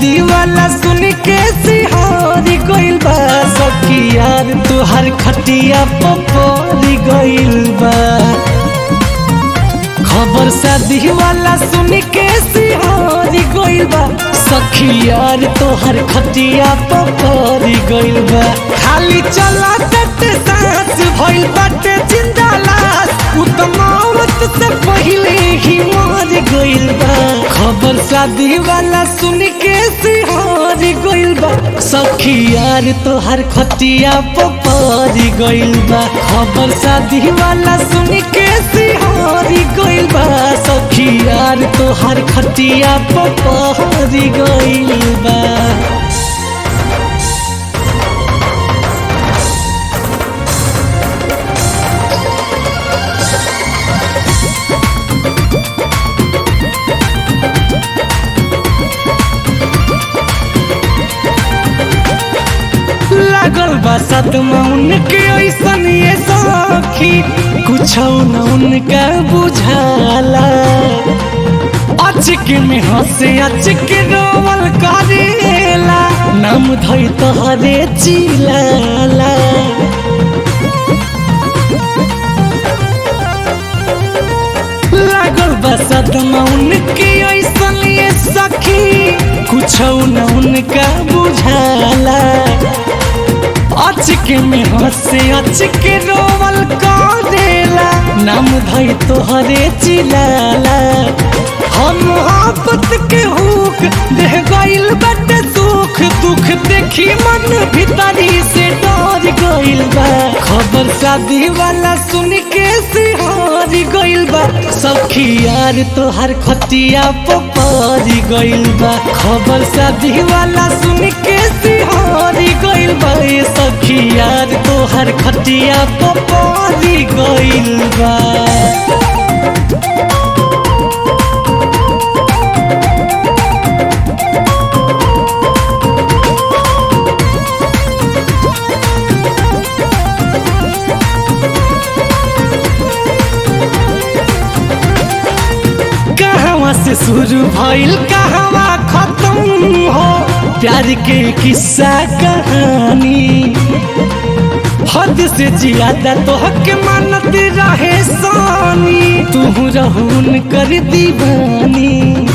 शादी वाला सुन के सिहारी गइल बा सखी यार तुहार खटिया पपरी गइल बा खबर शादी वाला सुन के सिहारी गइल बा सखी यार तोहर खटिया पपरी गइल बा खाली चला तट सांस भइल बाटे जिंदा लाश उ त मौत से पहिले ही मर गइल बा खबर शादी वाला सुन के सिहारी गइल बा सखी यार तोहर खटिया पपरी गइल बा खबर शादी वाला सुन के सिहारी गइल बा सखी यार तोहर खटिया पपरी गइल बा लागल बा सदमा उनके ऐसन ये सखी कुछ न उनका बुझाला अचक में हंसे अचक रोवल करेला नाम धई तोहरे चिलाला लागल बा सदमा उनके ऐसन ये सखी कुछ न उनका बुझाला अचक में हंसे अचक रोवल करेला नाम धई तोहरे चिलाला हम मोहब्बत के हुक देह गइल बटे सुख दुख देखी मन भीतरी से डर गइल बा खबर शादी वाला सुन के सिहार गइल बा सखी यार तोहर खतिया पपरी गइल बा खबर शादी वाला सुन के सिहार गइल बा ए सखी यार तोहर खतिया पपरी गइल बा कहवा से शुरू भइल कहवा खत्म हो प्यार के किस्सा कहानी हद से ज्यादा तो हक मानत रहे सानी तू रहून कर दीवानी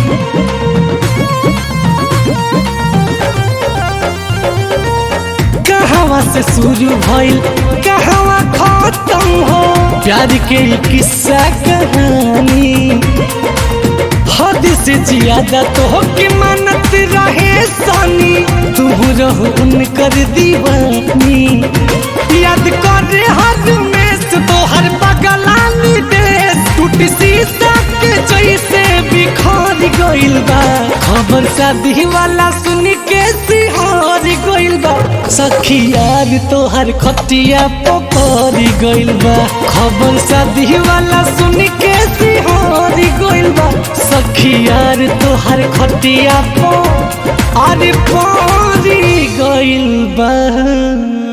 कहवा से शुरू भइल कहवा खत्म हो प्यार के किस्सा कहानी हद से ज्यादा तो के मानत रहे सानी तू रहून कर दीवानी याद कर हर में तो हर बगलानी देश टूट शीशा के जैसे बिखर गइल बा खबर शादी वाला सुन के सिहार गइल बा सखी यार तोहर खटिया पपरी गइल बा खबर शादी वाला सुन के सिहार गइल बा सखी यार तोहर खटिया पो अरे परी गइल बा